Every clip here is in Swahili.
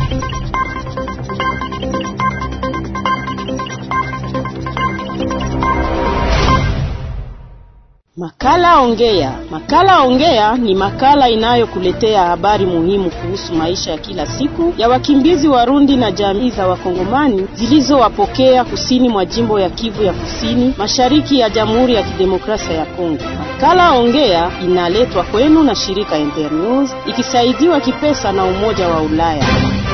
Makala Ongea. Makala Ongea ni makala inayokuletea habari muhimu kuhusu maisha ya kila siku ya wakimbizi Warundi na jamii za Wakongomani zilizowapokea kusini mwa jimbo ya Kivu ya Kusini, mashariki ya Jamhuri ya Kidemokrasia ya Kongo. Makala Ongea inaletwa kwenu na shirika Internews ikisaidiwa kipesa na Umoja wa Ulaya.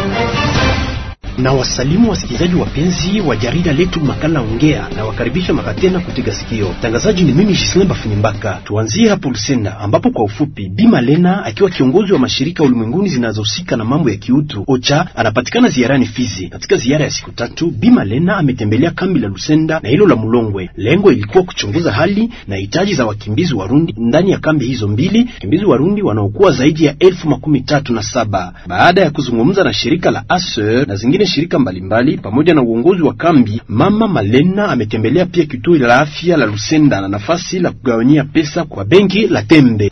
Na wasalimu wasikilizaji wapenzi wa jarida letu makala ongea, na wakaribisha mara tena kutega sikio. Mtangazaji ni mimi Gislen Bafunyimbaka. Tuanzie hapo Lusenda, ambapo kwa ufupi Bima Lena akiwa kiongozi wa mashirika ulimwenguni zinazohusika na mambo ya kiutu OCHA anapatikana ziarani Fizi. Katika ziara ya siku tatu, Bima Lena ametembelea kambi la Lusenda na hilo la Mulongwe. Lengo ilikuwa kuchunguza hali na hitaji za wakimbizi Warundi ndani ya kambi hizo mbili, wakimbizi Warundi wanaokuwa zaidi ya elfu makumi tatu na saba. Baada ya kuzungumza na shirika la ASER na zingine shirika mbalimbali pamoja na uongozi wa kambi, Mama Malena ametembelea pia kituo la afya la Lusenda na nafasi la kugawanyia pesa kwa benki la Tembe.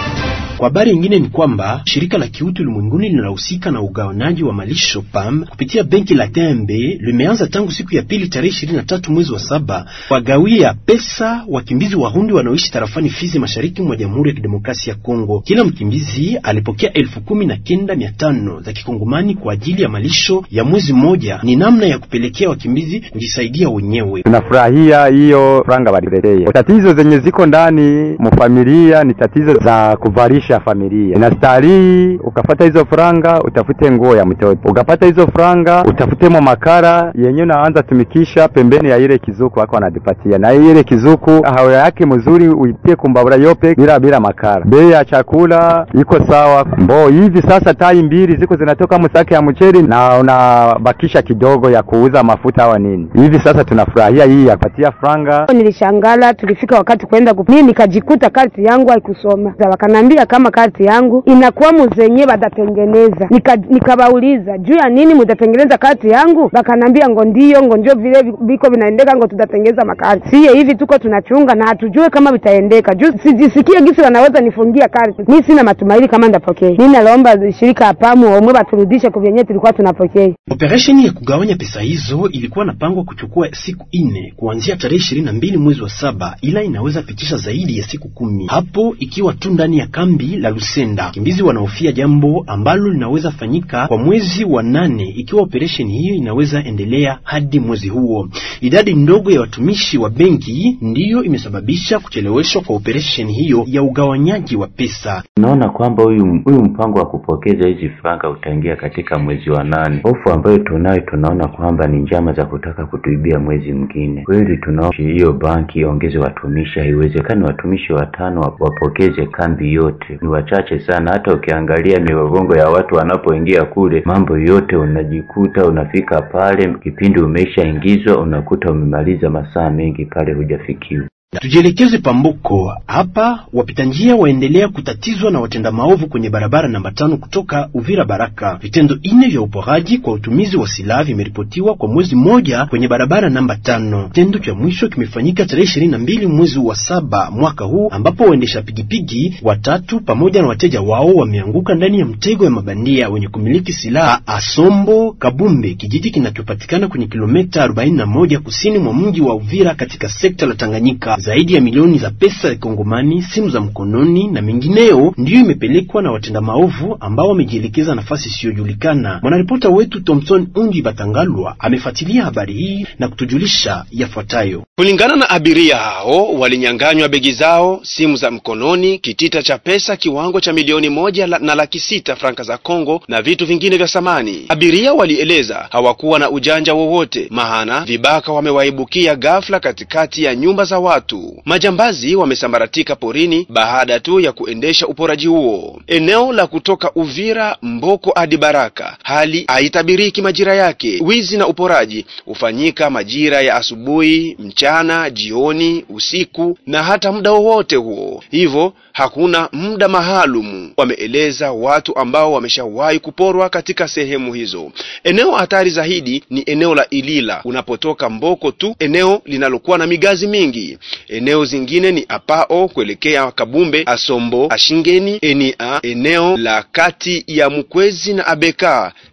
Kwa habari nyingine ni kwamba shirika la kiutu ulimwenguni linalohusika na ugawanaji wa malisho PAM kupitia benki la Tembe limeanza tangu siku ya pili tarehe ishirini na tatu mwezi wa saba wagawia pesa wakimbizi Warundi wanaoishi tarafani Fizi, mashariki mwa Jamhuri ya Kidemokrasia ya Kongo. Kila mkimbizi alipokea elfu kumi na kenda mia tano za kikongomani kwa ajili ya malisho ya mwezi mmoja. Ni namna ya kupelekea wakimbizi kujisaidia wenyewe. Tunafurahia hiyo franga waliletee. Tatizo zenye ziko ndani mufamilia ni tatizo za kuvalisha familia inastahili ukapata hizo franga utafute nguo ya mtoto, ukapata hizo franga utafutemo makara yenye unaanza tumikisha pembeni ya ile kizuku wako wanadipatia, na ile kizuku hawa yake mzuri uipie kumbabura yope bila bila makara. Bei ya chakula iko sawa mbo hivi sasa, tai mbili ziko zinatoka msake ya mcheli na unabakisha kidogo ya kuuza mafuta au nini. Hivi sasa tunafurahia hii ya kupatia franga. Nilishangala tulifika wakati kwenda mimi nikajikuta karti yangu haikusoma, wakanambia kama karti yangu inakuwa muzenye badatengeneza. Nikabauliza nika juu ya nini mutatengeneza karti yangu, bakanambia ngo ndio ngo ndio vile biko vinaendeka ngo tutatengeneza makarti. Siye hivi tuko tunachunga na hatujue kama vitaendeka, juu sijisikie gisi wanaweza nifungia karti. Mi sina matumaini kama ndapokea. Mi nalomba shirika apamu omwe baturudishe kuvyenye tulikuwa tunapokea. Operesheni ya kugawanya pesa hizo ilikuwa napangwa kuchukua siku ine kuanzia tarehe ishirini na mbili mwezi wa saba, ila inaweza pitisha zaidi ya siku kumi hapo ikiwa tu ndani ya kambi la Lusenda. Wakimbizi wanaofia jambo ambalo linaweza fanyika kwa mwezi wa nane ikiwa operesheni hiyo inaweza endelea hadi mwezi huo. Idadi ndogo ya watumishi wa benki ndiyo imesababisha kucheleweshwa kwa operesheni hiyo ya ugawanyaji wa pesa. Tunaona kwamba huyu huyu mpango wa kupokeza hizi franga utaingia katika mwezi wa nane. Hofu ambayo tunayo, tunaona kwamba ni njama za kutaka kutuibia mwezi mwingine. Kweli tunaona hiyo banki iongeze watumishi, haiwezekani watumishi watano wapokeze kambi yote, ni wachache sana. Hata ukiangalia mirongo ya watu wanapoingia kule, mambo yote unajikuta unafika pale, kipindi umeshaingizwa unakuta umemaliza masaa mengi pale hujafikiwa. Tujielekeze Pamboko. Hapa wapita njia waendelea kutatizwa na watenda maovu kwenye barabara namba tano kutoka Uvira Baraka. Vitendo ine vya uporaji kwa utumizi wa silaha vimeripotiwa kwa mwezi mmoja kwenye barabara namba tano. Kitendo cha mwisho kimefanyika tarehe ishirini na mbili mwezi wa saba mwaka huu, ambapo waendesha pigipigi watatu pamoja na wateja wao wameanguka ndani ya mtego ya mabandia wenye kumiliki silaha Asombo Kabumbe, kijiji kinachopatikana kwenye kilomita 41 kusini mwa mji wa Uvira katika sekta la Tanganyika. Zaidi ya milioni za pesa ya Kongomani, simu za mkononi na mengineyo ndiyo imepelekwa na watenda maovu ambao wamejielekeza nafasi isiyojulikana. Mwanaripota wetu Thompson Unji Batangalwa amefuatilia habari hii na kutujulisha yafuatayo. Kulingana na abiria hao, walinyang'anywa begi zao, simu za mkononi, kitita cha pesa kiwango cha milioni moja la, na laki sita franka za Kongo na vitu vingine vya samani. Abiria walieleza hawakuwa na ujanja wowote, mahana vibaka wamewaibukia ghafla katikati ya nyumba za watu. Majambazi wamesambaratika porini baada tu ya kuendesha uporaji huo eneo la kutoka Uvira Mboko hadi Baraka. Hali haitabiriki majira yake. Wizi na uporaji hufanyika majira ya asubuhi, mchana, jioni, usiku na hata muda wowote huo, hivyo hakuna muda maalumu, wameeleza watu ambao wameshawahi kuporwa katika sehemu hizo. Eneo hatari zaidi ni eneo la Ilila unapotoka Mboko tu, eneo linalokuwa na migazi mingi. Eneo zingine ni Apao kuelekea Kabumbe, Asombo, Ashingeni, Enia, eneo la kati ya Mkwezi na Abeka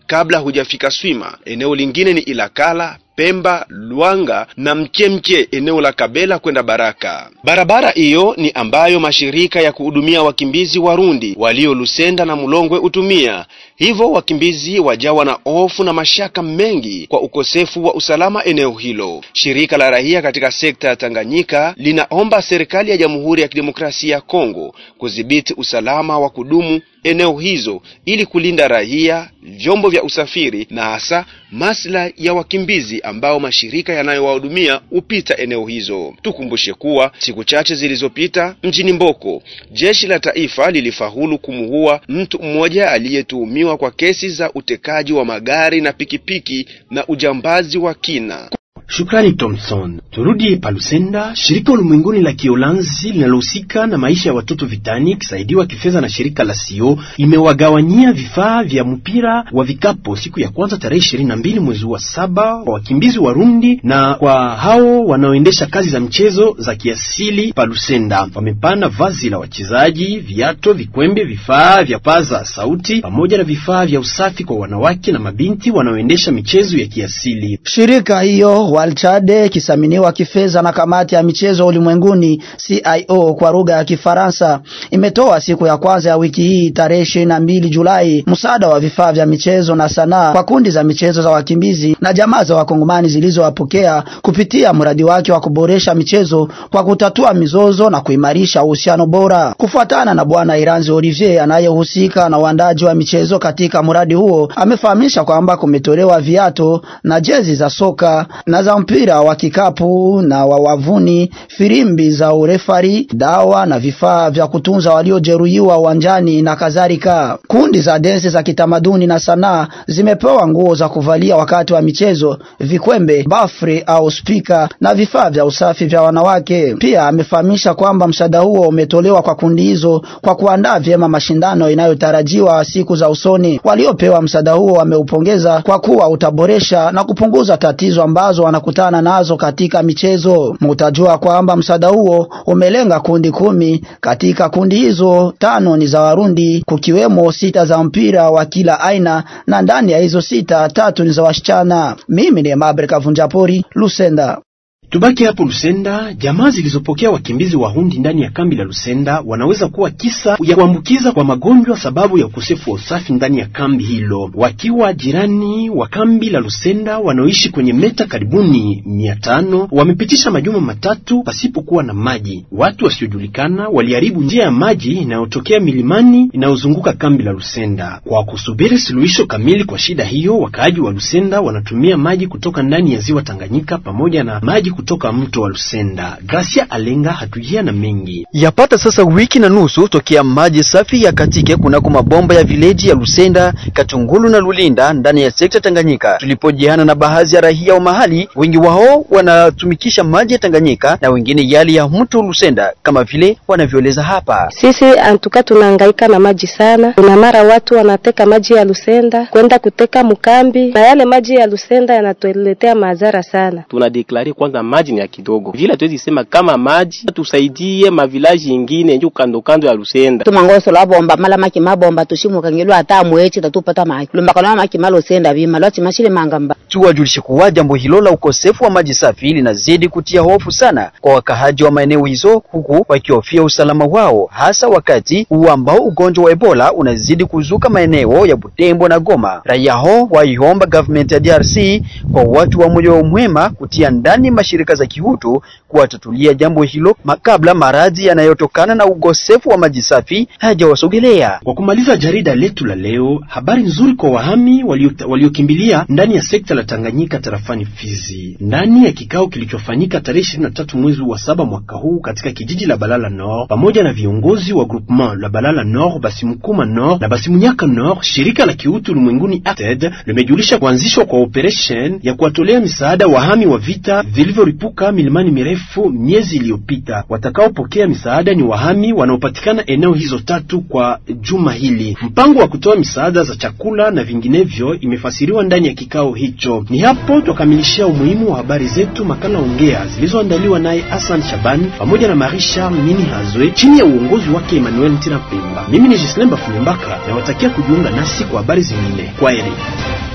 kabla hujafika Swima. Eneo lingine ni Ilakala Pemba, Lwanga na Mkemke eneo la Kabela kwenda Baraka. Barabara hiyo ni ambayo mashirika ya kuhudumia wakimbizi Warundi walio Lusenda na Mulongwe hutumia. Hivyo wakimbizi wajawa na hofu na mashaka mengi kwa ukosefu wa usalama eneo hilo. Shirika la raia katika sekta ya Tanganyika linaomba serikali ya Jamhuri ya Kidemokrasia ya Kongo kudhibiti usalama wa kudumu eneo hizo ili kulinda raia, vyombo vya usafiri na hasa maslahi ya wakimbizi ambao mashirika yanayowahudumia hupita eneo hizo. Tukumbushe kuwa siku chache zilizopita mjini Mboko, jeshi la taifa lilifaulu kumuua mtu mmoja aliyetuhumiwa kwa kesi za utekaji wa magari na pikipiki na ujambazi wa kina. Shukrani Thompson. Turudi Palusenda. Shirika ulimwenguni la Kiolanzi linalohusika na maisha ya watoto vitani kisaidiwa kifedha na shirika la Sio imewagawanyia vifaa vya mpira wa vikapo siku ya kwanza tarehe ishirini na mbili mwezi wa saba kwa wakimbizi Warundi na kwa hao wanaoendesha kazi za mchezo za kiasili Palusenda. Wamepana vazi la wachezaji, viato, vikwembe, vifaa vya paza sauti pamoja na vifaa vya usafi kwa wanawake na mabinti wanaoendesha michezo ya kiasili. Shirika hiyo Walchade kisaminiwa kifedha na kamati ya michezo ulimwenguni CIO kwa lugha ya Kifaransa imetoa siku ya kwanza ya wiki hii tarehe ishirini na mbili Julai msaada wa vifaa vya michezo na sanaa kwa kundi za michezo za wakimbizi na jamaa za wakongomani zilizowapokea kupitia mradi wake wa kuboresha michezo kwa kutatua mizozo na kuimarisha uhusiano bora. Kufuatana na Bwana Iranzi Olivier anayehusika na uandaji wa michezo katika mradi huo, amefahamisha kwamba kumetolewa viato na jezi za soka na za mpira wa kikapu na wa wavuni, firimbi za urefari, dawa na vifaa vya kutunza waliojeruhiwa uwanjani na kadhalika. Kundi za densi za kitamaduni na sanaa zimepewa nguo za kuvalia wakati wa michezo, vikwembe, bafri au spika na vifaa vya usafi vya wanawake. Pia amefahamisha kwamba msaada huo umetolewa kwa kundi hizo kwa kuandaa vyema mashindano inayotarajiwa siku za usoni. Waliopewa msaada huo wameupongeza kwa kuwa utaboresha na kupunguza tatizo ambazo wanakutana nazo katika michezo. Mutajua kwamba msaada huo umelenga kundi kumi. Katika kundi hizo tano ni za Warundi, kukiwemo sita za mpira wa kila aina, na ndani ya hizo sita tatu ni za wasichana. Mimi ni Mabre Kavunjapori, Lusenda. Tubaki hapo Lusenda. Jamaa zilizopokea wakimbizi Warundi ndani ya kambi la Lusenda wanaweza kuwa kisa ya kuambukiza kwa magonjwa sababu ya ukosefu wa usafi ndani ya kambi hilo. Wakiwa jirani wa kambi la Lusenda wanaoishi kwenye meta karibuni mia tano wamepitisha majuma matatu pasipokuwa na maji. Watu wasiojulikana waliharibu njia ya maji inayotokea milimani inayozunguka kambi la Lusenda. Kwa kusubiri suluhisho kamili kwa shida hiyo, wakaaji wa Lusenda wanatumia maji kutoka ndani ya ziwa Tanganyika pamoja na maji kutoka mto wa Lusenda. Gracia Alenga hatujia na mengi. Yapata sasa wiki na nusu tokea maji safi ya katike kunako mabomba ya vileji ya Lusenda, Katungulu na Lulinda ndani ya sekta Tanganyika. Tulipojiana na baadhi ya raia wa mahali, wengi wao wanatumikisha maji ya Tanganyika na wengine yale ya mto Lusenda kama vile wanavyoeleza hapa. Sisi antuka tunahangaika na maji sana. Kuna mara watu wanateka maji ya Lusenda kwenda kuteka mkambi, na yale maji ya Lusenda yanatuletea madhara sana. Tunadeklare kwanza maji ni ya kidogo vile, hatuwezi sema kama maji tusaidie mavilaji ingine njo kando kando ya Lusenda tumangoso lwa bomba mala maki mabomba tushimukangilwa hata mwechi tatupata maki lumbakana maki malo senda bima lwati mashile mangamba. Tuwajulishe kuwa jambo hilo la ukosefu wa maji safi linazidi kutia hofu sana kwa wakahaji wa maeneo hizo, huku wakihofia usalama wao, hasa wakati huu ambao ugonjwa wa Ebola unazidi kuzuka maeneo ya Butembo na Goma. Raia hao waiomba government ya DRC kwa watu wa moyo mwema kutia ndani mashirika za kihutu kuwatatulia jambo hilo kabla maradhi yanayotokana na ukosefu wa maji safi hajawasogelea. Kwa kumaliza jarida letu la leo, habari nzuri kwa wahami waliokimbilia walio ndani ya sekta la Tanganyika tarafani Fizi. Ndani ya kikao kilichofanyika tarehe 23 mwezi wa saba mwaka huu katika kijiji la Balala Nord pamoja na viongozi wa groupement la Balala Nord, Basimukuma Nord na Basimunyaka Nord, shirika la kiutu ulimwenguni ACTED limejulisha kuanzishwa kwa operation ya kuwatolea misaada wahami wa vita vilivyoripuka milimani mirefu miezi iliyopita. Watakaopokea misaada ni wahami wanaopatikana eneo hizo tatu kwa juma hili. Mpango wa kutoa misaada za chakula na vinginevyo imefasiriwa ndani ya kikao hicho. Ni hapo twakamilishia umuhimu wa habari zetu makala ongea zilizoandaliwa naye Hassan Shaban pamoja na Marie Charles Mini Hazwe chini ya uongozi wake Emmanuel Ntina Pemba. Mimi ni Gislemba Funyembaka na watakia kujiunga nasi kwa habari zingine. Kwaheri.